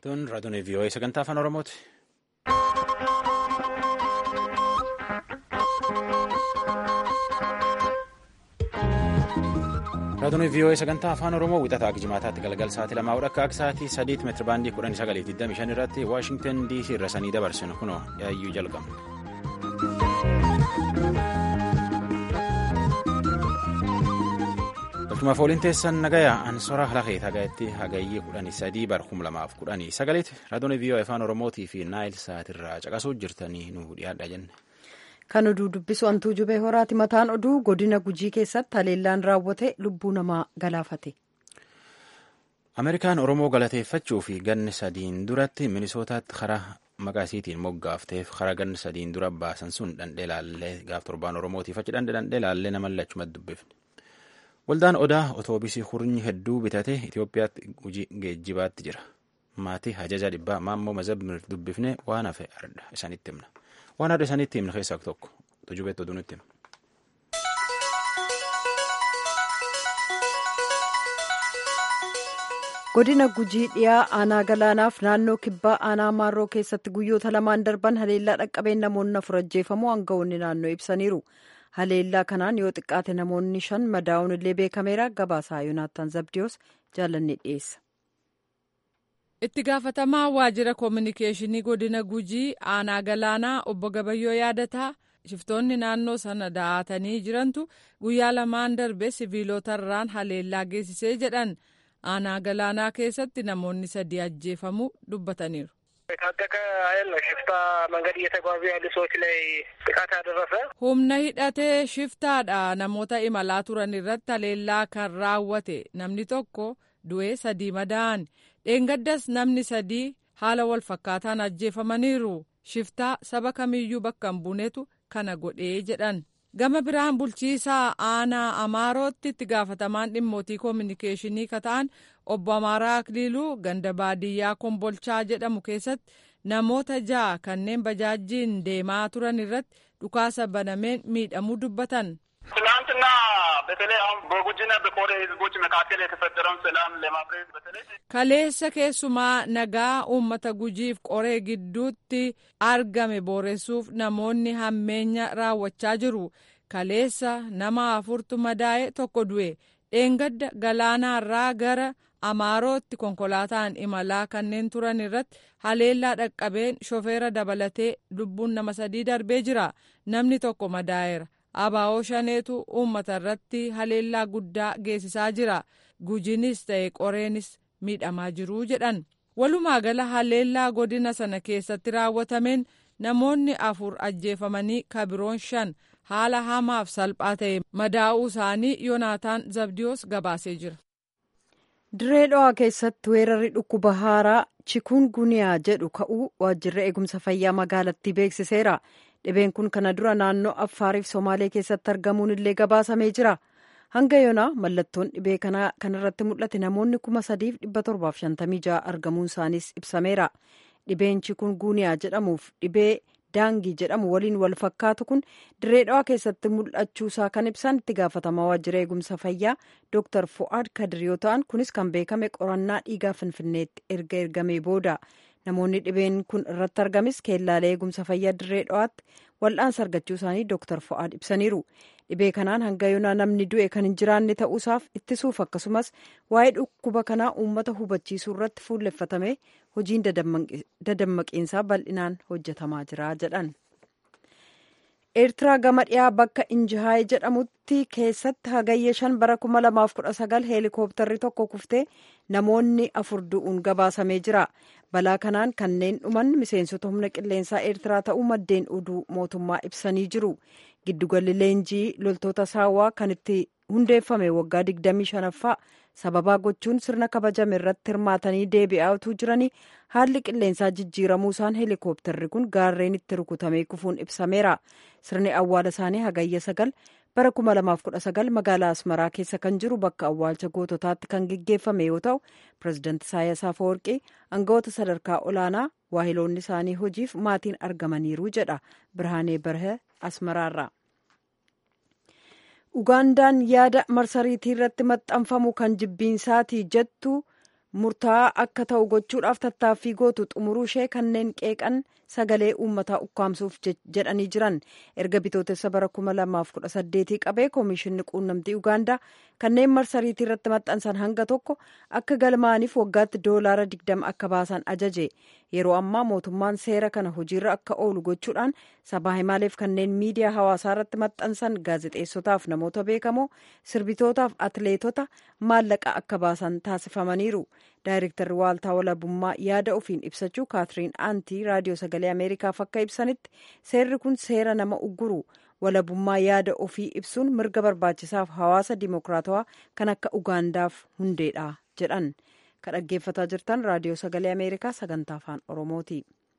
Tun raadiyoon VOA sagantaa afaan Oromooti. Raadiyoon VOA sagantaa afaan Oromoo wixataa jimaataatti galgal sa'aatii lamaa akka sa'aatii sadiitti meetira baandii kudhanii sagalii digdamii shan irratti Waashingtan DC irra sanii dabarsinu kunoo yaayyuu jalqabna. Galchumaaf ooliin teessan nagayaa ansora lafee tagayatti hagayyee kudhanii sadii bara kum lamaaf kudhanii sagaleeti raadiyoon VOA afaan Oromootii fi naayil sa'aatirraa caqasuu jirtanii nu dhiyaadha jenne. Kan oduu dubbisu antuu jubee horaati mataan oduu godina gujii keessatti haleellaan raawwate lubbuu namaa galaafate. Ameerikaan Oromoo galateeffachuu fi ganni sadiin duratti minisootaatti karaa maqaa isiitiin moggaafteef karaa ganni sadiin dura baasan sun dhandhee laallee gaaf torbaan Oromootiif achi dhandhee laallee nama lachumatti dubbifne. Waldaan Odaa otoobisii hurnyi hedduu bitate Itoophiyaatti hojii geejjibaatti jira. Maatii hajaja dhibbaa maammoo mazabni dubbifne waan hafe arda isanitti himna. Waan adda isanitti himna keessaa tokko tujubeetti oduu nutti hima. Godina Gujii dhiyaa aanaa galaanaaf naannoo kibbaa aanaa maarroo keessatti guyyoota lamaan darban haleellaa dhaqqabeen namoonni afur ajjeefamuu aangawoonni naannoo ibsaniiru. Haleellaa kanaan yoo xiqqaate namoonni shan madaa'uun illee beekameera. Gabaasaa Yoonaataan Zabdiyoos jaalannee dhiyeessa. itti gaafatamaa waajjira koominikeeshinii godina gujii aanaa galaanaa obbo gabayyoo yaadataa shiftoonni naannoo sana da'aatanii jirantu guyyaa lamaan darbe siviilotarraan haleellaa geessisee jedhan aanaa galaanaa keessatti namoonni sadii ajjeefamuu dubbataniiru. የታጠቀ ኃይል ነው ሽፍታ መንገድ እየተጓዙ ያሉ ሰዎች ላይ ጥቃት ያደረሰ humna hidhatee shiftaadha namoota imalaa turan irratti haleellaa kan raawwate namni tokko du'ee sadii madaa'an dheengaddas namni sadii haala wal fakkaataan ajjeefamaniiru shiftaa saba kamiyyuu bakka hin buunetu kana godhee jedhan gama biraan bulchiisaa aanaa amaarootti itti gaafatamaan dhimmootii koominikeeshinii kata'an obbo amaaraa akliiluu ganda baadiyyaa kombolchaa jedhamu keessatti namoota ja'a kanneen bajaajjiin deemaa turan irratti dhukaasa banameen miidhamuu dubbatan. ትናንትና በተለይ አሁን በጉጂና በኮሬ ህዝቦች መካከል የተፈጠረውን ሰላም ለማፍረስ በተለይ kaleessa keessumaa nagaa uummata gujiif qoree gidduutti argame booressuuf namoonni hammeenya raawwachaa jiru kaleessa nama afurtu madaa'e tokko du'e dheengadda galaanaarraa gara amaarootti konkolaataan imalaa kanneen turan irratti haleellaa dhaqqabeen shofeera dabalatee lubbuun nama sadii darbee jira namni tokko madaa'eera abaa'oo shaneetu uummata irratti haleellaa guddaa geessisaa jira gujinis ta'e qoreenis miidhamaa jiruu jedhan walumaa gala haleellaa godina sana keessatti raawwatameen namoonni afur ajjeefamanii kabiroon shan haala hamaaf salphaa ta'e madaa'uu isaanii yoonaataan zabdiyoos gabaasee jira. Diree dhawaa keessatti weerarri dhukkuba haaraa chikuun guniyaa jedhu ka'uu waajjirri eegumsa fayyaa magaalattii beeksiseera. Dhibeen kun kana dura naannoo Affaariif Somaalee keessatti argamuun illee gabaasamee jira. Hanga yoonaa mallattoon dhibee kanarratti mul'ate namoonni kuma sadiif dhibba torbaaf shantamii ja'a argamuun isaaniis ibsameera. Dhibeen chikuun guniyaa jedhamuuf dhibee daangii jedhamu waliin wal fakkaatu kun diree dhawaa keessatti mul'achuusaa kan ibsan itti gaafatamaa waajjira eegumsa fayyaa Dr. Fu'aad Kadir yoo ta'an kunis kan beekame qorannaa dhiigaa finfinneetti erga ergamee booda. namoonni dhibeen kun irratti argames keellaalee eegumsa fayyaa dirree dhawaatti wal'aansa argachuu isaanii dooktar fo'aad ibsaniiru dhibee kanaan hanga yoonaa namni du'e kan hin jiraanne ta'uusaaf ittisuuf akkasumas waa'ee dhukkuba kanaa uummata hubachiisuu irratti fuulleffatame hojiin dadammaqiinsaa bal'inaan hojjetamaa jira jedhan. eertiraa gama dhiyaa bakka injihaay jedhamutti keessatti hagayya shan bara kuma lamaaf kudha sagal heelikooptarri tokko kuftee namoonni afur du'uun gabaasamee jira balaa kanaan kanneen dhuman miseensota humna qilleensaa eertiraa ta'uu maddeen oduu mootummaa ibsanii jiru giddugalli leenjii loltoota saawwaa kan itti hundeeffame waggaa digdamii shanaffaa sababaa gochuun sirna kabajame irratti hirmaatanii deebi'aatuu jiranii haalli qilleensaa jijjiiramuu isaan heelikooptarri kun gaarreen itti rukutamee kufuun ibsameera sirni awwaala isaanii hagayya sagal bara kuma lamaaf kudha sagal magaalaa asmaraa keessa kan jiru bakka awwaalcha goototaatti kan geggeeffame yoo ta'u pirezidaanti Isaayyaas Afeworqii aangawoota sadarkaa olaanaa waahiloonni isaanii hojiif maatiin argamaniiru jedha birhaanee barhe asmaraarraa. ugaandaan yaada marsariitii irratti maxxanfamu kan jibbiinsaati jettu murtaa'aa akka ta'u gochuudhaaf tattaaffii gootu xumuruu ishee kanneen qeeqan sagalee uummataa ukkaamsuuf jedhanii jiran erga bitootessa bara 2018 qabee koomishinni quunnamtii ugaandaa kanneen marsariitii irratti maxxansan hanga tokko akka galmaaniif waggaatti doolaara 20 akka baasan ajaje yeroo ammaa mootummaan seera kana hojiirra akka oolu gochuudhaan sabaa himaaleef kanneen miidiyaa hawaasaa irratti maxxansan gaazexeessotaaf namoota beekamoo sirbitootaaf atleetota maallaqa akka baasan taasifamaniiru daayirektarri waaltaa walabummaa yaada ofiin ibsachuu kaatiriin aantii raadiyoo sagalee ameerikaaf akka ibsanitti seerri kun seera nama ugguru walabummaa yaada ofii ibsuun mirga barbaachisaaf hawaasa dimokiraatawaa kan akka ugaandaaf hundeedha jedhan kan dhaggeeffataa jirtan raadiyoo sagalee ameerikaa sagantaa afaan oromooti.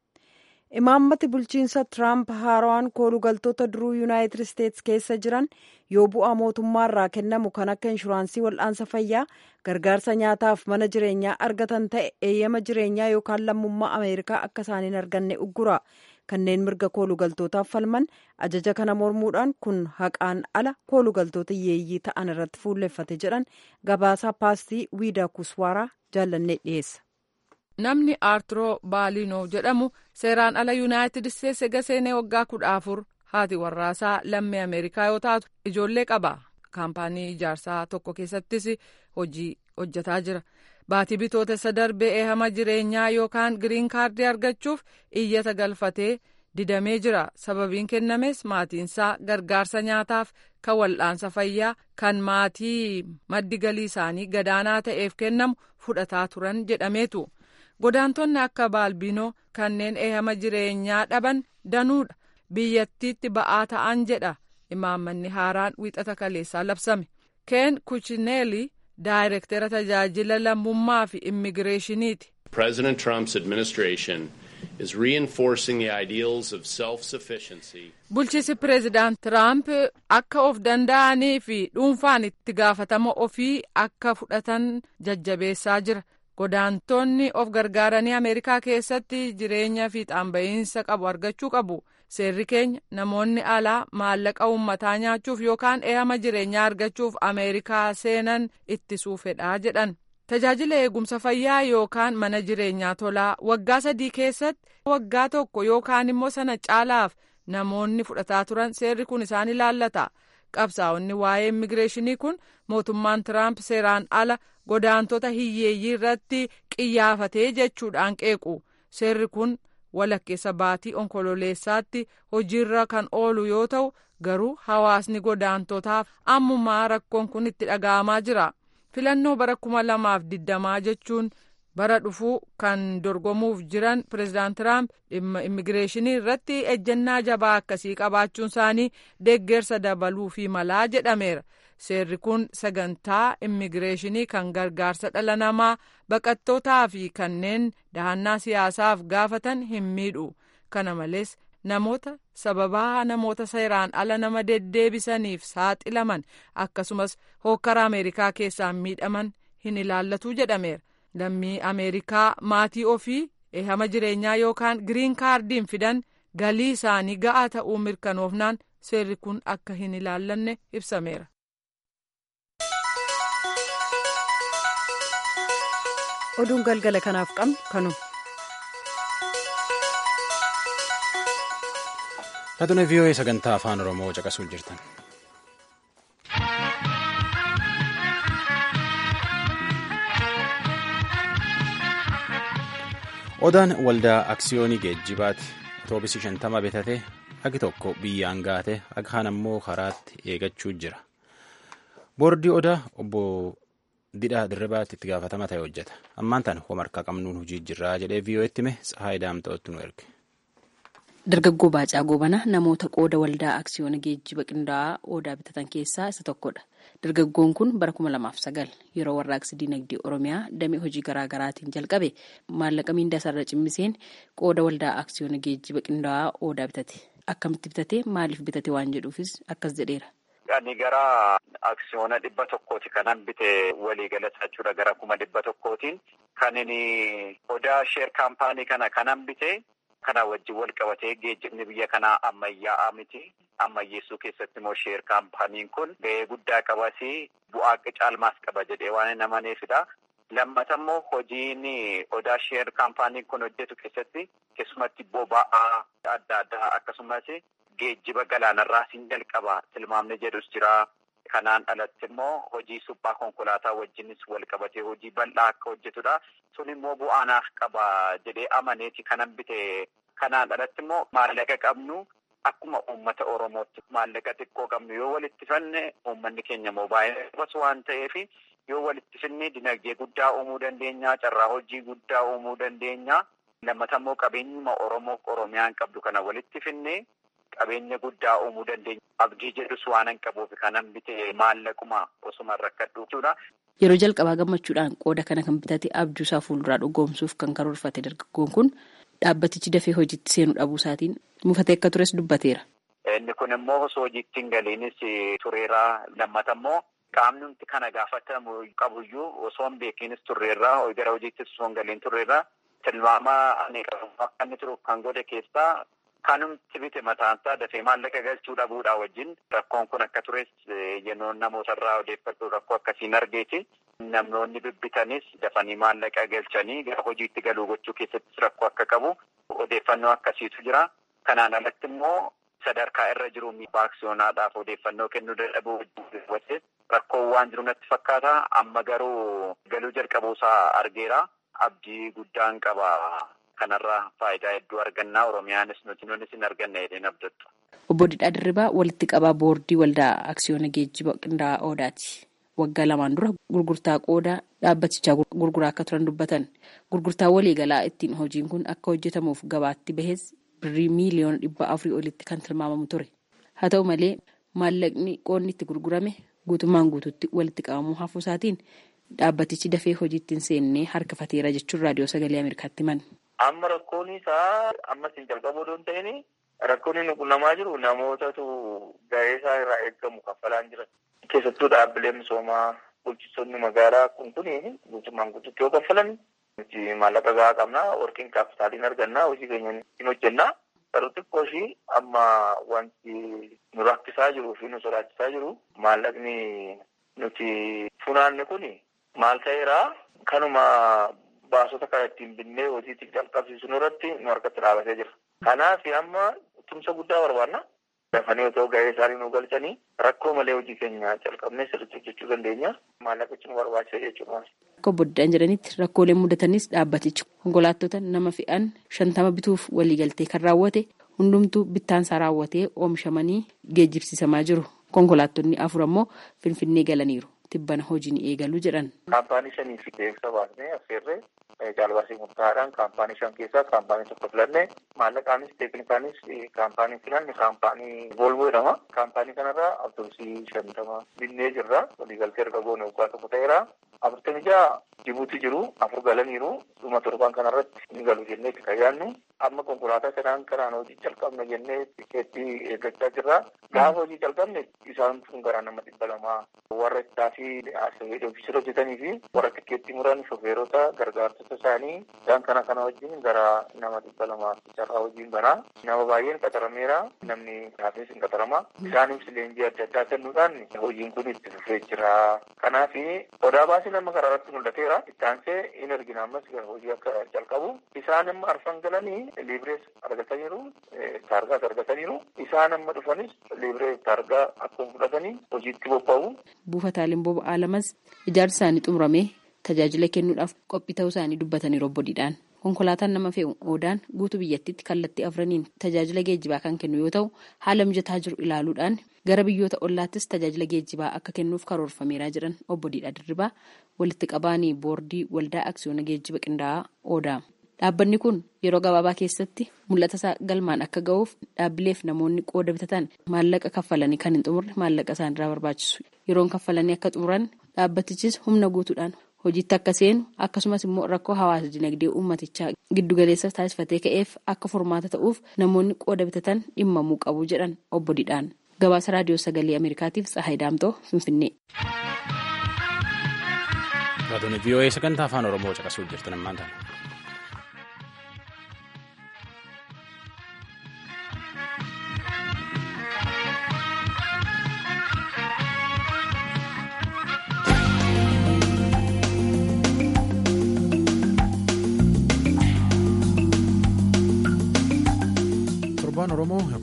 imaammati bulchiinsa tiraamp haaraan koolugaltoota duruu yuunaayitid isteetsi keessa jiran yoo bu'aa mootummaarraa kennamu kan akka inshuraansii wal'aansa fayyaa gargaarsa nyaataaf mana jireenyaa argatan ta'e eeyyama jireenyaa yookaan lammummaa ameerikaa akka isaan hin arganne uggura kanneen mirga koolugaltootaaf falman ajaja kana mormuudhaan kun haqaan ala koolugaltoota yeeyyii ta'an irratti fuulleffate jedhan gabaasaa paastii wiidaa kuswaaraa jaallannee dhiyeessa. namni aarturoo baalinoo jedhamu seeraan ala yuunaayitid isteetsi ega seenee waggaa kudha afur haati warraasaa lammii ameerikaa yoo taatu ijoollee qaba kaampaanii ijaarsaa tokko keessattis hojii hojjetaa jira baatii bitootessa darbee eehama jireenyaa yookaan giriin kaardii argachuuf iyyata galfatee didamee jira sababiin kennames maatiinsaa gargaarsa nyaataaf kan wal'aansa fayyaa kan maatii maddi galii isaanii gadaanaa ta'eef kennamu fudhataa turan jedhameetu. godaantonni akka baalbinoo kanneen eehama jireenyaa dhaban danuudha biyyattiitti ba'aa ta'an jedha imaammanni haaraan wiixata kaleessaa labsame keen kuchineeli daayirektera tajaajila lammummaa fi immigireeshiniiti. President Trump's administration is reinforcing the ideals of self-sufficiency. Bulchiinsi pireezidaant Tiraamp akka of danda'anii fi dhuunfaan itti gaafatama ofii akka fudhatan jajjabeessaa jira. godaantonni of gargaaranii ameerikaa keessatti jireenya fiixaan ba'iinsa qabu argachuu qabu seerri keenya namoonni alaa maallaqa uummataa nyaachuuf yookaan eehama jireenyaa argachuuf ameerikaa seenan ittisuu fedhaa jedhan tajaajila eegumsa fayyaa yookaan mana jireenyaa tolaa waggaa sadii keessatti waggaa tokko yookaan immoo sana caalaaf namoonni fudhataa turan seerri kun isaan ilaallata qabsaa'onni waa'ee immigireeshinii kun mootummaan tiraamp seeraan ala godaantota hiyyeeyyii irratti qiyyaafatee jechuudhaan qeequ seerri kun walakkeessa baatii onkololeessaatti hojiirra kan oolu yoo ta'u garuu hawaasni godaantotaaf ammumaa rakkoon kun itti dhaga'amaa jira filannoo bara kuma lamaaf digdamaa jechuun bara dhufuu kan dorgomuuf jiran pireezidaant tiraamp dhimma immigireeshinii irratti ejjennaa jabaa akkasii qabaachuun isaanii deeggarsa dabaluu fi malaa jedhameera seerri kun sagantaa immigireeshinii kan gargaarsa dhala namaa baqattootaa fi kanneen dahannaa siyaasaaf gaafatan hin miidhu kana malees namoota sababaa namoota seeraan ala nama deddeebisaniif saaxilaman akkasumas hookkara ameerikaa keessaan miidhaman hin ilaallatu jedhameera lammii ameerikaa maatii ofii eehama jireenyaa yookaan giriin kaardiin fidan galii isaanii ga'aa ta'uu mirkanoofnaan seerri kun akka hin ilaallanne ibsameera. oduun galgala kanaaf qabnu kanu. Raadiyoo vii'oo'ee sagantaa afaan oromoo caqasuuf jirtan. odaan waldaa aksiyoonii geejjibaati otoobisii shantama bitatee agi tokko biyyaan gaate agi kaan ammoo karaatti eegachuu jira boordii odaa obbo didhaa dirribaatti itti gaafatama ta'e hojjeta ammaan tan homarkaa qabnuun hojii jirraa jedhee vii'oo'etti hime tsahaay daamta'otti nu erge. Dargaggoo Baacaa Goobana namoota qooda waldaa aksiyoona geejjiba qindaa'aa odaa bitatan keessaa isa tokkodha. Dargaggoon kun bara kuma lamaaf sagal yeroo warraaqsi dinagdee Oromiyaa damee hojii garaa garaatiin jalqabe maallaqa miindaa isaarra cimmiseen qooda waldaa aksiyoona geejjiba qindaa'aa odaa bitate. Akkamitti bitate maaliif bitate waan jedhuufis akkas jedheera. Ani gara aksiyoona dhibba tokkooti kanan bite waliigalata jechuudha gara kuma dhibba tokkootiin kan inni odaa sheer kaampaanii kana kanan bite. Kana wajjin wal qabatee geejjibni biyya kanaa ammayyaa'aa miti. Ammayyeessuu keessatti immoo sheer kaampaaniin kun gahee guddaa qabasi bu'aa caalmaas qaba jedhee waan hin amaneefidha. Lammata immoo hojiin odaa sheer kaampaaniin kun hojjetu keessatti keessumatti boba'aa adda addaa akkasumas geejjiba galaanarraa siin jalqaba tilmaamni jedhus jira. Kanaan alatti immoo hojii suphaa konkolaataa wajjinis wal qabatee hojii bal'aa akka hojjetudha. Sun immoo bu'aanaaf qaba jedhee amaneeti kanan bite. Kanaan alatti immoo maallaqa qabnu akkuma uummata Oromootti maallaqa xiqqoo qabnu yoo walitti fanne uummanni keenya moobaayilii qabatu waan ta'eef yoo walitti finne dinagdee guddaa uumuu dandeenya. Carraa hojii guddaa uumuu dandeenya. Lammata immoo qabeenyuma Oromoo Oromiyaan qabdu kana walitti finne qabeenya guddaa uumuu dandeenya. Abdii jedhus waan hin qabuuf kanan bite maallaquma osuma rakkadhu jechuudha. Yeroo jalqabaa gammachuudhaan qooda kana kan bitate abjuusaa fuulduraa dhugoomsuuf kan karoorfate dargaggoon kun dhaabbatichi dafee hojiitti seenuu dhabuu isaatiin mufatee akka tures dubbateera. Inni kun immoo osoo hojiitti hin galiinis tureera. Lammata immoo qaamni nuti kana gaafatamu qabuyyuu osoo hin beekinis turreerra. Gara hojiittis osoo hin galiin turreerra. Tilmaama ani qabu akka inni turuuf kan godhe keessaa kanumti bite mataansaa dafee maallaqa galchuu dhabuudhaa wajjin rakkoon kun akka tures yennoon namootarraa odeeffadhu rakkoo akkasiin argeeti. Namoonni bibbitanis dafanii maallaqa galchanii gara hojiitti galuu gochuu keessattis rakkoo akka qabu odeeffannoo akkasiitu jira. Kanaan alatti immoo sadarkaa irra jiru aksiyoonaadhaaf odeeffannoo kennuu dadhabuu wajjin rakkoon waan jiru natti fakkaata. Amma garuu galuu jalqabuusaa argeera. Abdii guddaan qaba. Kanarraa faayidaa hedduu argannaa Oromiyaanis nuti nunis hin arganne jedheen abdattu. Obbo Didhaa Dirribaa walitti qabaa boordii waldaa aksiyoona geejjiba qindaa'aa Odaati. Waggaa lamaan dura gurgurtaa qooda dhaabbatichaa gurguraa akka turan dubbatan. Gurgurtaa waliigalaa ittiin hojiin kun akka hojjetamuuf gabaatti bahes birrii miiliyoona dhibba afurii olitti kan tilmaamamu ture. Haa ta'u malee maallaqni qoodni itti gurgurame guutummaan guututti walitti qabamuu hafuu isaatiin dhaabbatichi dafee hojiitti hin seennee harkifateera jechuun raadiyoo sagalee Ameerikaatti himan. Amma rakkoon isaa ammas hin jalqabu osoo hin ta'in rakkoon inni qunnamaa jiru namootatu gahee isaa irraa eeggamu kaffalaan jiran. Keessattuu dhaabbileen misoomaa bulchitoonni magaalaa kun kun guutummaan guututti yoo kaffalan nuti maallaqa gahaa qabnaa warqin kaapitaaliin argannaa hojii keenya hin hojjennaa. Garuu xiqqoo ishii amma wanti nu rakkisaa jiruu fi nu sodaachisaa jiru maallaqni nuti funaanne kun maal ta'eeraa kanuma baasota kana ittiin binnee hojiitti jalqabsiisuu irratti nu harkatti dhaabatee jira. Kanaaf amma tumsa guddaa barbaanna. Dafanii otoo gahee isaanii nu galchanii rakkoo malee hojii keenya jalqabnee sirriitti hojjechuu dandeenya. Maallaqichi nu barbaachisa jechuudha. Akka obbo Diddaan jedhanitti rakkooleen mudatanis dhaabbatichi konkolaattota nama fe'an shantama bituuf waliigaltee kan raawwate hundumtuu bittaansaa raawwatee oomishamanii geejjibsiisamaa jiru. Konkolaattonni afur ammoo Finfinnee galaniiru. Tibbana hojiin eegaluu jedhan. Kaampaanii shanii fi beeksisa baasnee affeerree caalbaasii murtaa'aadhaan kaampaanii shan keessaa kaampaanii tokko filannee maallaqaanis teeknikaanis kaampaanii filanne kaampaanii Volvo jedhama. Kaampaanii kanarraa awutoobusii shantama binnee jirra. Waliigaltee erga goone waggaa tokko ta'eera. Afurtamii ja'a Jibuutii jiru afur galaniiru dhuma torban kanarratti ni galu jennee itti kayyaannu. Amma konkolaataa sanaan kanaan hojii jalqabna jennee tikeettii eeggachaa jirra. Gaafa hojii jalqabne isaan kun gara nama dhibba lamaa warra ittaafii ofiisira hojjetanii fi warra tikeettii muran shofeerota gargaartota isaanii isaan kana kana wajjin gara nama dhibba lamaa carraa hojiin banaa. Nama baay'een qaxarameera. Namni taafis hin qaxarama. Isaanis leenjii adda addaa kennuudhaan hojiin kun itti fufee jira. Kanaaf odaa baasii nama karaa irratti mul'ateera. Ittaansee hin argina ammas hojii akka jalqabu. Isaan amma arfan galanii liibirees argataniiru. Taargaas argataniiru. Isaan amma dhufanis liibiree taargaa akkuma fudhatanii hojiitti bobba'u. Buufataaleen boba'aa lamas ijaarsi isaanii xumuramee tajaajila kennuudhaaf qophii ta'uu isaanii dubbataniiru obbo Didhaan. Konkolaataan nama fe'u oodaan guutuu biyyattiitti kallattii afraniin tajaajila geejjibaa kan kennu yoo ta'u haala mijataa jiru ilaaluudhaan gara biyyoota ollaattis tajaajila geejjibaa akka kennuuf karoorfameeraa jiran obbo Didhaa Dirribaa walitti qabaanii boordii waldaa aksiyoona geejjiba qindaa'aa oodaa. Dhaabbanni kun yeroo gabaabaa keessatti mul'ata isaa galmaan akka ga'uuf dhaabbileef namoonni qooda bitatan maallaqa kaffalanii kan hin xumurre maallaqa isaanirraa barbaachisu. Yeroon kaffalanii akka xumuran dhaabbatichis humna guutuudhaan hojiitti akka seenu akkasumas immoo rakkoo hawaasa dinagdee uummatichaa giddugaleessa taasifatee ka'eef akka furmaata ta'uuf namoonni qooda bitatan dhimmamuu qabu jedhan obbo Didhaan. Gabaasa raadiyoo sagalee Ameerikaatiif Tsahaay Daamtoo Finfinnee. Raadiyoon VOA sagantaa afaan Oromoo caqasuu jirtan ammaan ta'an.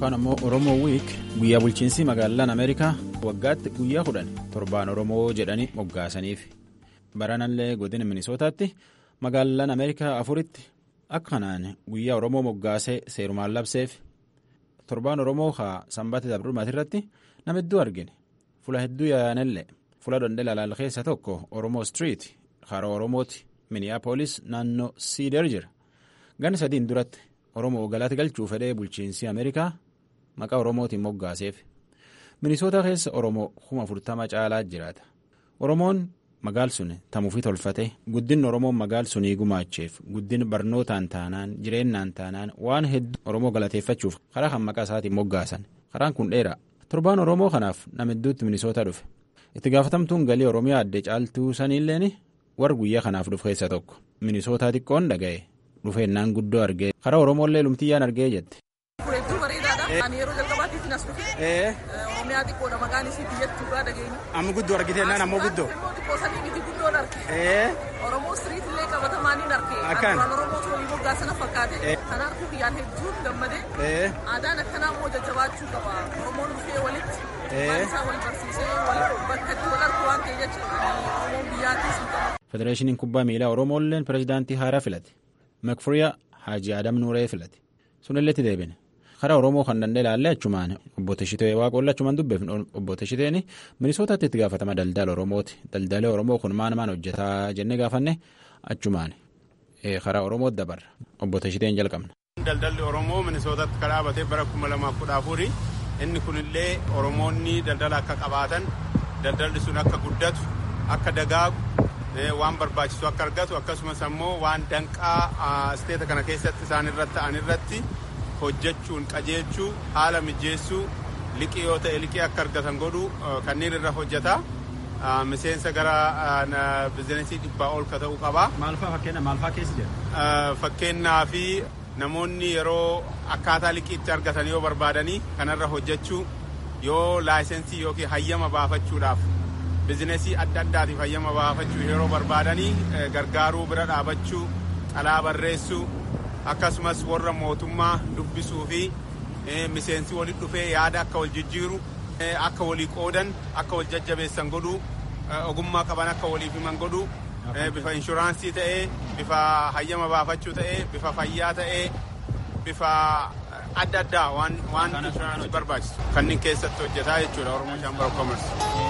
yookaan ammoo oromoo wiik guyyaa bulchiinsi magaalaan ameerikaa waggaatti guyyaa kudhan torbaan oromoo jedhanii moggaasaniif baranallee godina minisootaatti magaalaan ameerikaa afuritti akka kanaan guyyaa oromoo moggaasee seerumaan labseef torbaan oromoo haa sanbata dabrumaati irratti nama hedduu argine fula hedduu yaa'anillee fula dondela keessa tokko oromoo street hara oromooti miniyaapolis naannoo siider jira ganna sadiin duratti oromoo galata galchuu fedhee bulchiinsi ameerikaa maqaa oromootiin moggaaseef minisoota keessa oromoo kuma afurtama caalaa jiraata oromoon magaal sun tamuufi tolfate guddin oromoon magaal sunii gumaacheef guddin barnootaan taanaan jireennaan taanaan waan hedduu oromoo galateeffachuuf karaa kan maqaa isaatiin moggaasan karaan kun dheeraa torbaan oromoo kanaaf nama hedduutti minisoota dhufe itti gaafatamtuun galii oromiyaa adde caaltuu saniilleen warra guyyaa kanaaf dhufe keessa tokko minisootaa xiqqoon dhaga'e dhufeennaan guddoo argee karaa oromoollee lumtiyyaan argee jette. Hedduu bareedaadha. Ani yeroo jalqabaatiif nas dhufe. Oromiyaa xiqqoodha maqaan isii biyyattuu irraa dhageenya. Amma guddoo argitee naan ammoo guddoo. Immoo xiqqoo sanii miti guddoon arge. Oromoo street illee qabatamaan hin arge. Akkaan. Duraan Oromoo torii moggaa sana fakkaate. Kana arguu kiyyaan hedduun gammadee. Aadaan akkanaa immoo jajjabaachuu qaba. Oromoon dhufee walitti. Waan isaa wal barsiisee bakka itti wal argu waan ta'e jechuudha. Oromoon biyyaattis hin qabu. federeeshiniin kubbaa miilaa oromoolleen pirezidaantii haaraa filate makfuriyaa haaji adam nuuree filate sunilletti deebine karaa oromoo kan danda'e ilaallee achumaan obbo Teshitee waaqolla achumaan dubbeefne obbo Teshiteen minisootaatti itti gaafatama daldala oromooti daldalee oromoo kun maan maan hojjetaa jennee gaafanne achumaan karaa oromootti dabarra obbo Teshiteen jalqabna. Daldalli Oromoo Minisootatti kan dhaabatee bara kuma lamaaf kudha afuri inni kunillee Oromoonni daldala akka qabaatan daldalli sun akka guddatu akka dagaagu waan barbaachisu akka argatu akkasumas ammoo waan danqaa isteeta kana keessatti isaan irratti ta'an irratti hojjechuun qajeelchuu haala mijeessuu liqii yoo ta'e liqii akka argatan godhu kanneen irra hojjeta. Miseensa gara bizinesii dhibbaa ol ka ta'uu qaba. Maalfaa fakkeenya maalfaa keessa jira? Fakkeenyaa fi namoonni yeroo akkaataa liqii itti argatan yoo barbaadanii kanarra hojjechuu yoo laayisensii yookiin hayyama baafachuudhaaf bizinesii adda addaatiif hayyama baafachuu yeroo barbaadanii gargaaruu bira dhaabachuu xalaa barreessuu akkasumas warra mootummaa dubbisuu fi miseensi walit dhufee yaada akka wal jijjiiru akka walii qoodan akka wal jajjabeessan godhuu ogummaa qaban akka waliif himan godhuu bifa inshuraansii ta'ee bifa hayyama baafachuu ta'ee bifa fayyaa ta'ee bifa adda addaa waan waan inshuraansii barbaachisu kanneen keessatti hojjetaa jechuudha oromoo shaambara koomersi.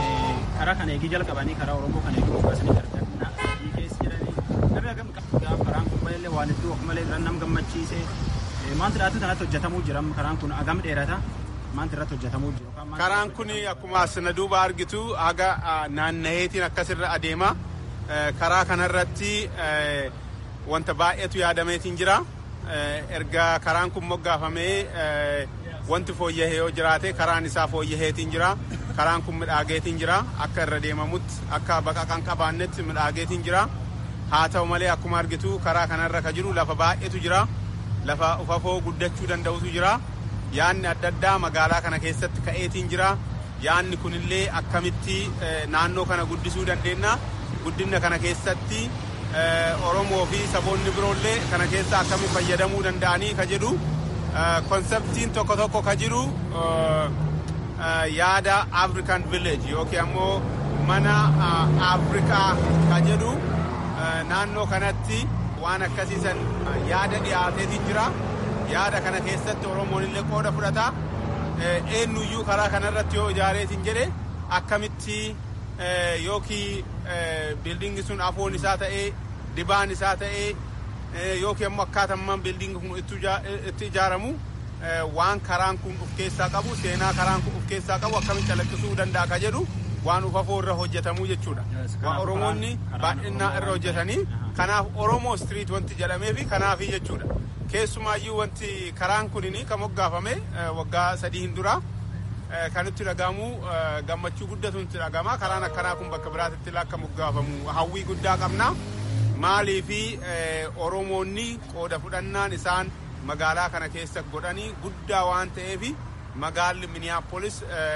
karaa kana eegii jalqabanii karaa oromoo kana eegii moggaasanii gargaarna biyyi keessa jiranii namni hagam gaaf karaan kun baay'ee waan hedduu akkuma illee nam gammachiise maanti dhaatu kanatti hojjetamuu jira karaan kun hagam dheerata maanti irratti hojjetamuu jira. Karaan kun akkuma asina duuba argitu haga naannaheetiin akkasirra adeema karaa kanarratti wanta baay'eetu yaadameetiin jira erga karaan kun moggaafamee wanti fooyyahee yoo jiraate karaan isaa fooyyaheetiin jira. karaan kun midhaageetiin jira akka irra deemamutti akka baqa kan qabaannetti midhaageetiin jira haa ta'u malee akkuma argitu karaa kanarra ka jiru lafa baay'eetu jira lafa ufafoo guddachuu danda'utu jira yaanni adda addaa magaalaa kana keessatti ka'eetiin jira yaanni kunillee akkamitti naannoo kana guddisuu dandeenya guddina kana keessatti oromoo fi saboonni biroollee kana keessa akkamitti fayyadamuu danda'anii ka jedhu konseptiin tokko tokko ka jiru yaada african village yookiin ammoo mana afrikaa ka jedhu naannoo kanatti waan akkasiisan yaada dhiyaateetiin jira yaada kana keessatti oromoon illee qooda fudhata eenyuyyuu karaa kanarratti yoo ijaareetiin jedhe akkamitti yookiin biildingi sun afoon isaa ta'ee dibaan isaa ta'ee yookiin ammoo akkaatamman biildingi kun itti ijaaramu waan karaan kun of keessaa qabu seenaa karaan kun of keessaa qabu akkamitti calaqqisuu danda'a ka jedhu waan ufafoo irra hojjetamuu jechuudha. Waan Oromoonni baay'inaa irra hojjetanii kanaaf Oromoo street wanti jedhamee fi kanaafi jechuudha. Keessumaayyuu wanti karaan kunin kan moggaafame waggaa sadii hin dura kan itti dhagahamu gammachuu guddatu itti dhagama karaan akkanaa kun bakka biraatti akka moggaafamu hawwii guddaa qabna. Maalii fi Oromoonni qooda fudhannaan isaan magaalaa kana keessa godhanii guddaa waan ta'eef magaalli miniyaapolis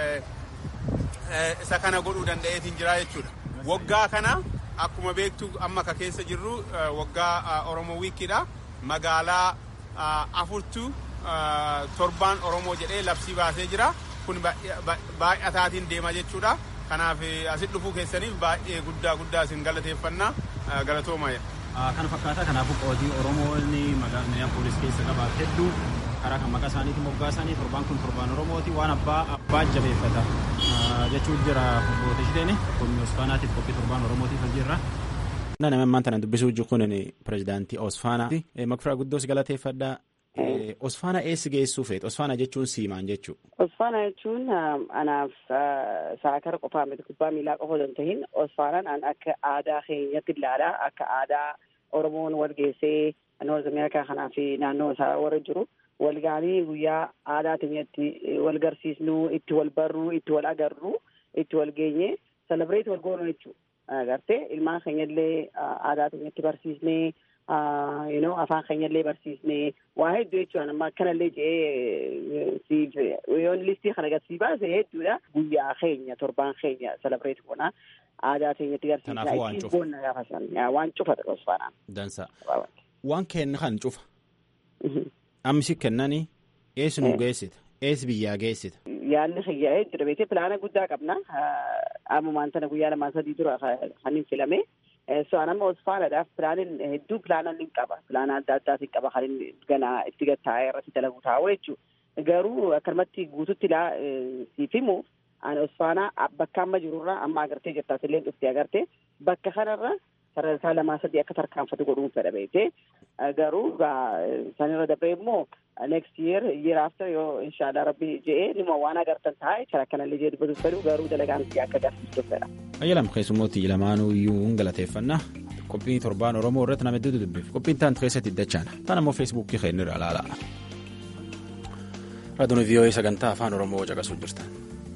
isa kana godhuu danda'eetiin jira jechuudha. Waggaa kana akkuma beektu amma ka keessa jirru waggaa Oromoo wiikiidha. Magaalaa afurtu torbaan Oromoo jedhee labsii baasee jira. Kun baay'ataatiin deema jechuudha. Kanaaf asit dhufuu keessaniif baay'ee guddaa guddaa isin galateeffannaa galatooma. Kana fakkaataa kanaafuu qootii Oromoonni magaalaa poolis keessa qaban hedduu karaa kan maqaa isaaniitiin moggaasan torbaan kun torbaan Oromooti waan abbaa abbaa jabeeffata jechuun jira bootishteen kun Osfaanaatiif qophii torbaan Oromootiif jirra. Nama ammaan tana dubbisuu jiru kun pirezidaantii Osfaanaa. Makfiraa guddoos galateeffadhaa. Osfaana eessi geessuu feet? Osfaana jechuun siimaan jechuudha. Osfaana jechuun anaaf saakara qofaa miti kubbaa miilaa qofa osoo hin tahin Osfaanaan an akka aadaa keenyatti ilaala akka aadaa Oromoon wal geessee Noorz Ameerikaa kanaa fi naannoo isaa warra jiru wal ga'anii guyyaa aadaa keenyatti wal garsiisnu itti wal barru itti wal agarru itti wal geenye selebireet wal goonu jechuudha. Agartee ilmaan keenyallee aadaa keenyatti barsiisnee. you know afaan keenyallee barsiisnee waa hedduu jechuudha amma akkanallee jedhee siif yoon listii kana agarsiis baase hedduudha guyyaa keenya torbaan keenya selebireet goona aadaa keenyatti garsiisna ittiin boonna gaafa san waan cufa osfaanaan. Dansa waan kenna kan cufa ammisi kennani eessi nu geessita eessi biyyaa geessita. Yaalli xiyyaa'ee jira beekee pilaana guddaa qabna ammumaan tana guyyaa lamaan sadii dura kan hin filame. so anama osfaanadhaaf pilaanin hedduu pilaanan hin qaba pilaana adda addaatiin qaba kan inni ganaa itti gattaa'ee irratti dalagu taa'u jechuudha garuu akkanumatti guututti ilaa siif himu ani osfaanaa bakka amma jirurraa amma agartee jirtaas illee dhuftee agartee bakka kanarra sadarkaa lamaa sadii akka tarkaanfatu godhuun fedha beekee garuu sanirra dabree immoo next year year after yoo inshallah rabbi je'ee dhimma waan agartan taa'e kara kanallee jee dubbatuuf fedhu garuu dalagaan akka agarsiistuuf fedha. Ayyalam keessummooti lamaanuu iyyuu hin galateeffannaa qophii torbaan Oromoo irratti nama hedduutu dubbiif qophiin taantu keessatti dachaan taan ammoo feesbuukii keenyarra ilaala. Raadiyoon VOA sagantaa afaan Oromoo caqasuu jirtan.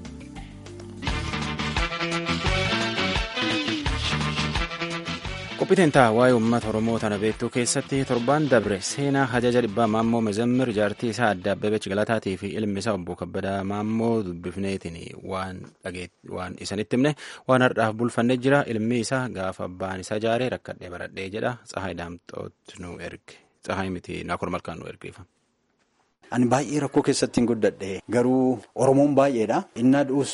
qophiiteen ta'a waa'ee uummata oromoo tana beektuu keessatti torbaan dabre seenaa hajaja dhibbaa maammoo mezammir jaartii isaa adda abbabech galataatii fi ilmi isaa obbo kabbadaa maammoo dubbifneetiin waan waan isanitti himne waan har'aaf bulfannee jira ilmi isaa gaafa abbaan isaa jaaree rakkadhee baradhee jedha tsahaay daamxoot nu erge tsahaay miti naakur malkaan nu ergeeffa. Ani baay'ee rakkoo keessatti hin guddadhe garuu Oromoon baay'eedha. Innaa du'us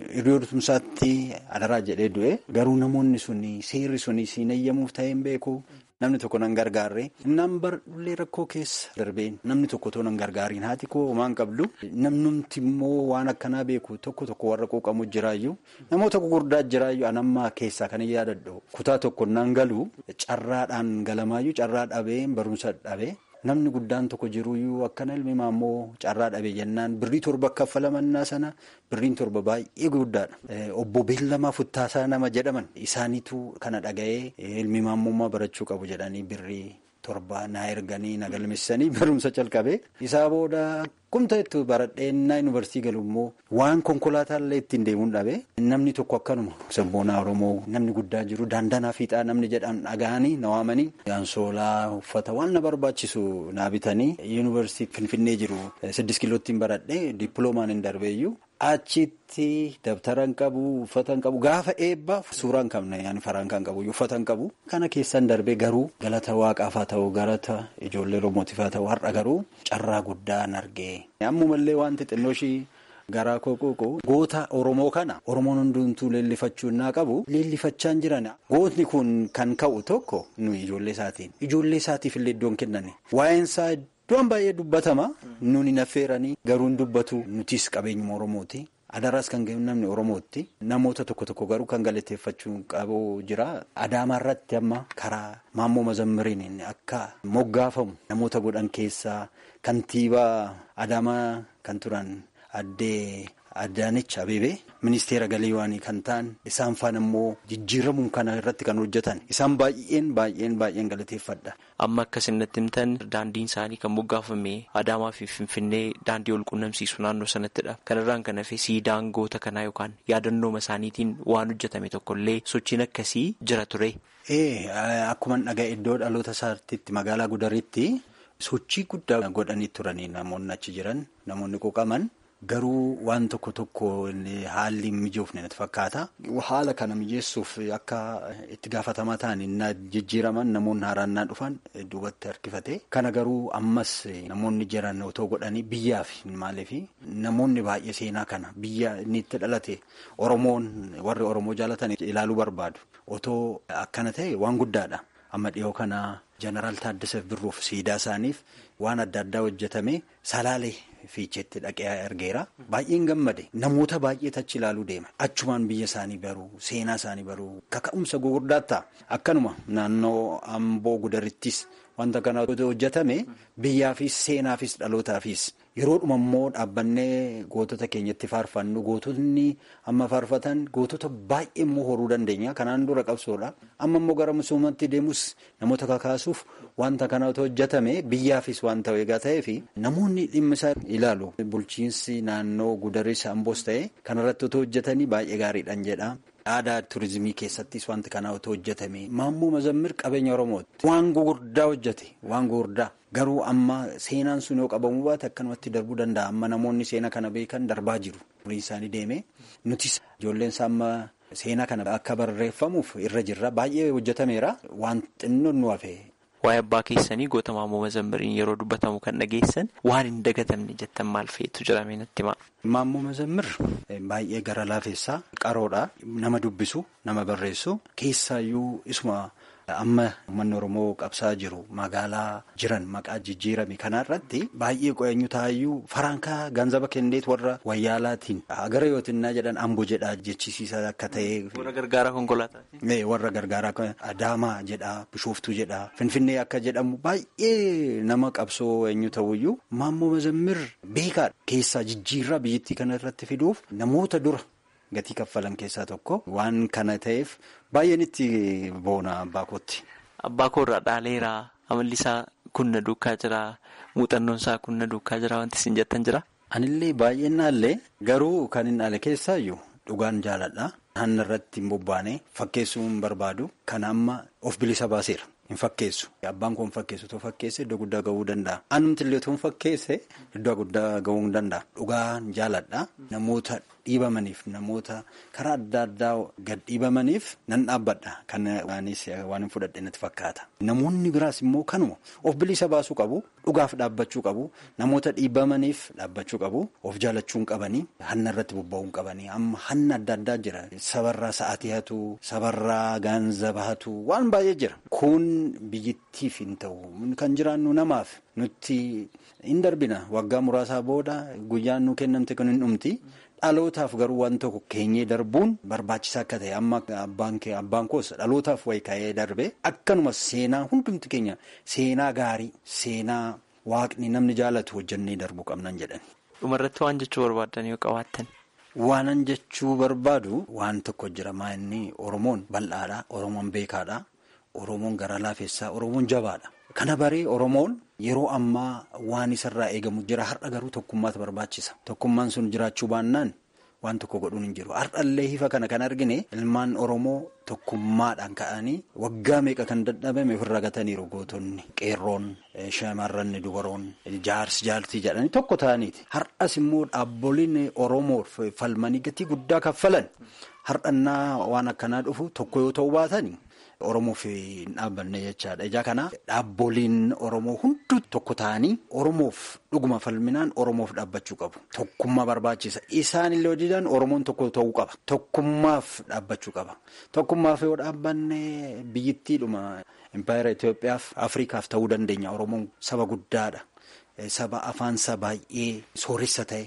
hiriyoota adaraa jedhee du'e garuu namoonni suni seerri suni siin eeyyamuuf ta'ee hin beeku. Namni tokko nan gargaarre innaan barullee rakkoo keessa darbeen namni tokko too nan gargaariin haati koo homaan qabdu namnumti immoo waan akkanaa beeku tokko tokko warra quuqamu jiraayyuu namoota gurguddaa jiraayyuu anammaa keessaa kan yaadadhu kutaa tokko nan galu carraadhaan galamaayyuu carraa dhabeen barumsa dhabee. Namni guddaan tokko jiruyyuu akkana ilmi maammoo carraa dhabe jennaan birrii torba kaffalamannaa sana birriin torba baay'ee guddaadha. Obbo Beellamaa Futtaasaa nama jedhaman isaaniitu kana dhaga'ee ilmi maammummaa barachuu qabu jedhanii birrii torba na erganii na galmeessanii barumsa calqabe. Isaa booda kumta itti baradheenna yuunivarsiitii galu immoo waan konkolaataallee ittiin deemuun dhabe. Namni tokko akkanuma sabboonaa Oromoo namni guddaa jiru daandanaa fiixaa namni jedhan dhaga'anii na waamanii ansoolaa uffata waan na barbaachisu naa bitanii yuunivarsiitii Finfinnee jiru siddis kiilootiin baradhee dippiloomaan hin darbeeyyuu. Achitti dabtara hin qabu uffata hin qabu gaafa eebbaa suuraa hin qabne yaani faraan kan qabu uffata hin qabu kana keessan darbee garuu galata waaqaaf haa ta'u galata ijoollee Oromootiif haa ta'u har'a garuu carraa guddaa hin argee. Ammumallee wanti xinnoo ishii garaa kooqooqoo goota Oromoo kana Oromoon hundumtuu leellifachuu naa qabu leellifachaa hin jiran gootni kun kan ka'u tokko nuyi ijoollee isaatiin ijoollee isaatiif illee iddoon kennani waa'een isaa. Iddoon baay'ee dubbatama nuni naffeeranii garuu dubbatu nutis qabeenyuma Oromooti. Adaraas kan ga'u namni Oromootti. Namoota tokko tokko garuu kan galateeffachuu qabu jira. Adaamaa irratti amma karaa maammoo mazammiriin akka moggaafamu namoota godhan keessaa kantiibaa Adaamaa kan turan addee Adaanech Abeebee ministeera galiiwaanii kan ta'an isaan faana immoo jijjiiramuun kana irratti kan hojjetan isaan baay'een baay'een baay'een galateeffadha. Amma akkasinitti himtan daandiin isaanii kan moggaafame Adaamaa fi Finfinnee daandii wal quunnamsiisu naannoo sanattidha. Kanarraan kan hafe siidaan goota kanaa yookaan yaadannooma isaaniitiin waan hojjetame tokkollee sochiin akkasii jira ture. Ee akkuma dhaga'e iddoo dhaloota isaatti magaalaa Gudaritti sochii guddaa godhanii turanii namoonni achi jiran namoonni quuqaman. Garuu waan tokko tokko haalli mijoofne natti fakkaata. Haala kana mijeessuuf akka itti gaafatamaa ta'an na jijjiiraman namoonni haaraan naa dhufan duubatti harkifate. Kana garuu ammas namoonni jiran otoo godhanii biyyaaf maaliif namoonni baay'ee seenaa kana biyya inni itti dhalate Oromoon warri Oromoo jaalatan ilaaluu barbaadu. Otoo akkana ta'e waan guddaadha. Amma dhiyoo kana jeneraal Taaddasaaf Birruuf siidaa isaaniif waan adda addaa hojjetame salaalee fiicheetti dhaqee argeera. Baay'een gammade namoota baay'eetu achi ilaaluu deema. Achumaan biyya isaanii baruu seenaa isaanii baruu kaka'umsa gugurdaa ta'a. Akkanuma naannoo Amboo Gudarittis wanta kana hojjetame biyyaafis seenaafis dhalootaafis yeroodhuma immoo dhaabbannee gootota keenyatti faarfannu gootonni amma faarfatan gootota baay'ee immoo horuu dandeenya kanaan dura qabsoodha amma immoo gara misoomatti deemus namoota kakaasuuf wanta kana hojjetame biyyaafis wanta eegaa ta'ee fi namoonni dhimma isaa ilaalu bulchiinsi naannoo gudaris amboos ta'e kanarratti otoo hojjetanii baay'ee gaariidhaan jedha. aadaa turizimii keessattis wanti kanaa otoo hojjetame maammoo mazammir qabeenya oromooti waan gugurdaa hojjete waan gugurdaa garuu amma seenaan sun yoo qabamuu baate akkanumatti darbuu danda'a amma namoonni seena kana beekan darbaa jiru umriin isaanii deeme nutis ijoolleen isaa amma seenaa kana akka barreeffamuuf irra jirra baay'ee hojjetameera waan xinnoon nu hafe. Waa'ee abbaa keessanii goota maammoo mazammiriin yeroo dubbatamu kan dhageessan waan hin dagatamne jettan maal feetu jedhamee natti hima. Maammoo mazammir baay'ee gara laafessaa qaroodha nama dubbisu nama barreessu keessaayyuu isuma amma uummanni oromoo qabsaa jiru magaalaa jiran maqaa jijjiirame kanarratti baay'ee qo'eenyu taayyuu farankaa ganzaba kenneet warra wayyaalaatiin agara yootinnaa jedhan ambo jedhaa jechisiisa akka ta'e. Warra gargaaraa konkolaataa. Warra gargaaraa adaamaa jedhaa bishooftuu jedhaa finfinnee akka jedhamu baay'ee nama qabsoo eenyu ta'uyyuu maammoo mazammir beekaadha keessaa jijjiirraa biyyattii kanarratti fiduuf namoota dura. Gatii kaffalan keessaa tokko waan kana ta'eef baay'een itti boona abbaa kootti. Abbaa koorraa dhaaleeraa amalli isaa kunna duukaa jira muuxannoon isaa kunna duukaa jira wanti isin jettan jira. Anillee baay'een naallee garuu kan hin dhaale keessaayyuu dhugaan jaaladha. Hanna irratti hin bobbaane fakkeessuu hin barbaadu. Kana amma of bilisa baaseera. Hin fakkeessu. Abbaan koo hin fakkeessu. Otoo fakkeesse iddoo guddaa gahuu danda'a. Anumti illee otoo hin fakkeesse iddoo guddaa gahuu hin danda'a. Dhugaan jaaladha. Namoota dhiibamaniif namoota karaa adda addaa gad dhiibamaniif nan dhaabbadha. Kan waanis waan hin fudhadhe natti fakkaata. Namoonni biraas immoo kanuma of bilisa baasuu qabu. Dhugaaf dhaabbachuu qabu. Namoota dhiibamaniif dhaabbachuu qabu. Of jaalachuu hin qabanii. Hanna irratti bobba'uu hin qabanii. Amma hanna adda addaa jira. Sabarraa sa'aatii hatu. Sabarraa gaanzaba hatu. Waan baay'ee jira. Kun biyyittiif hin ta'u. Kan jiraannu namaaf. Nutti hin darbina. Waggaa muraasaa booda guyyaan nu kennamte kan hin dhumti. Dhalootaaf garuu waan tokko keenyee darbuun barbaachisaa akka ta'e amma abbaan koos dhalootaaf wayi ka'ee darbe akkanuma seenaa hundumti keenya seenaa gaarii seenaa waaqni namni jaalatu hojjannee darbuu qabnan jedhan. Dhumarratti waan jechuu barbaadan yoo qabaattan. Waanan jechuu barbaadu waan tokko jira maa inni Oromoon bal'aadha Oromoon beekaadha Oromoon gara laafessaa Oromoon jabaadha. Kana baree Oromoon yeroo ammaa waan isarraa eegamu jira har'a garuu tokkummaatu barbaachisa. Tokkummaan sun jiraachuu baannaan waan tokko godhuun hin jiru. Har'allee hifa kana kan argine ilmaan Oromoo tokkummaadhaan ka'anii waggaa meeqa kan dadhabame ofirra gataniiru gootonni qeerroon shamarran dubaroon jaarsi jaartii jedhanii tokko ta'aniiti. Har'as immoo dhaabboliin Oromoo falmanii gatii guddaa kaffalan har'annaa waan akkanaa dhufu tokko yoo ta'uu baatanii. Oromoof hin dhaabbanne jechaadha. Ijaa kana dhaabboliin Oromoo hunduu tokko ta'anii Oromoof dhuguma falminaan Oromoof dhaabbachuu qabu. Tokkummaa barbaachisa. Isaan illee hojiidhaan Oromoon tokko ta'uu qaba. Tokkummaaf dhaabbachuu qaba. Tokkummaaf yoo dhaabbanne biyyittiidhuma Impaayera Itoophiyaaf Afrikaaf ta'uu dandeenya. Oromoon saba guddaadha. Saba afaansa baay'ee sooressa ta'e.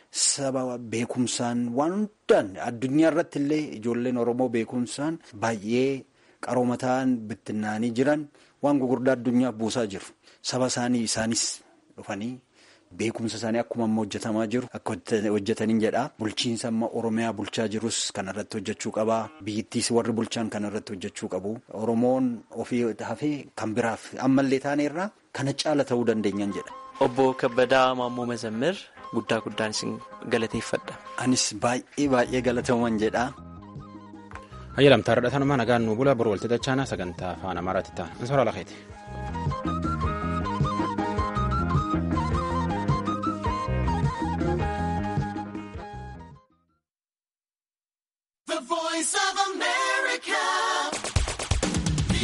Saba beekumsaan waan hundaan addunyaa irratti illee ijoolleen Oromoo beekumsaan baay'ee. Qarooma ta'an bittinnaanii jiran waan gugurdaa addunyaaf buusaa jiru. Saba isaanii isaanis dhufanii beekumsa isaanii akkuma amma hojjetamaa jiru akka hojjetaniin jedha. Bulchiinsa amma Oromiyaa bulchaa jirus kanarratti hojjechuu qaba. Biyyittiis warri bulchaan kanarratti hojjechuu qabu. Oromoon ofii hafee kan biraaf ammallee taaneerraa kana caala ta'uu dandeenyan jedha. Obbo Kabbadaa Maammoo Mazammir guddaa guddaan isin galateeffadha. Anis baay'ee baay'ee galataman jedha. Hayyalamtaa irratti nagaan nu bula boru walti dachaana sagantaa afaan amaaraatti ta'a. Ansoora lakeeti.